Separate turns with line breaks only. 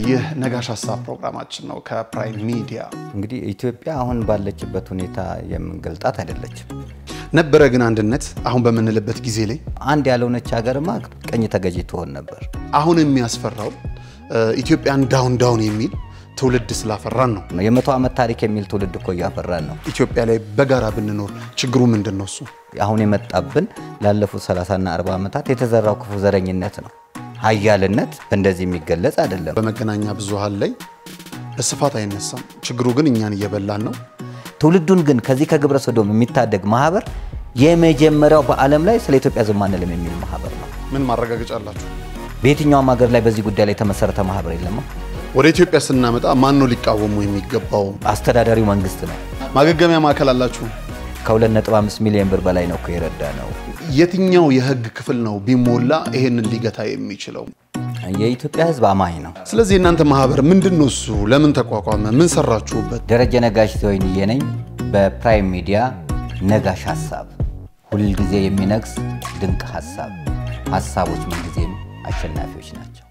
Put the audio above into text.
ይህ ነጋሽ ሀሳብ ፕሮግራማችን ነው ከፕራይም ሚዲያ።
እንግዲህ ኢትዮጵያ አሁን ባለችበት ሁኔታ የምንገልጣት አይደለችም።
ነበረ ግን አንድነት አሁን በምንልበት ጊዜ ላይ
አንድ ያልሆነች ሀገርማ ቀኝ ተገዢ ትሆን ነበር።
አሁን የሚያስፈራው ኢትዮጵያን ዳውን ዳውን የሚል ትውልድ ስላፈራን ነው።
የመቶ ዓመት ታሪክ የሚል ትውልድ እኮ እያፈራን ነው።
ኢትዮጵያ ላይ በጋራ ብንኖር ችግሩ ምንድን ነው? እሱ
አሁን የመጣብን ላለፉት 30ና 40 ዓመታት የተዘራው ክፉ ዘረኝነት ነው። ሀያልነት በእንደዚህ የሚገለጽ አይደለም።
በመገናኛ ብዙሃን ላይ በስፋት አይነሳም። ችግሩ ግን እኛን እየበላን ነው።
ትውልዱን ግን ከዚህ ከግብረ ሰዶም የሚታደግ ማህበር የመጀመሪያው በዓለም ላይ ስለ ኢትዮጵያ ዝም አንልም የሚል ማህበር ነው።
ምን ማረጋገጫ አላችሁ?
በየትኛውም ሀገር ላይ በዚህ ጉዳይ ላይ የተመሰረተ ማህበር የለማ።
ወደ ኢትዮጵያ ስናመጣ ማን ነው ሊቃወሙ የሚገባው?
አስተዳዳሪው መንግስት ነው።
ማገገሚያ ማዕከል አላችሁ?
ከ2.5 ሚሊዮን ብር በላይ ነው እኮ የረዳ ነው።
የትኛው የህግ ክፍል ነው ቢሞላ ይሄንን ሊገታ የሚችለው?
የኢትዮጵያ ህዝብ አማኝ ነው።
ስለዚህ የእናንተ ማህበር ምንድን ነው? እሱ ለምን ተቋቋመ? ምን ሰራችሁበት?
ደረጀ ነጋሽ ዘወይንዬ ነኝ። በፕራይም ሚዲያ ነጋሽ ሀሳብ፣ ሁልጊዜ የሚነግስ ድንቅ ሀሳብ። ሀሳቦች ምንጊዜም አሸናፊዎች ናቸው።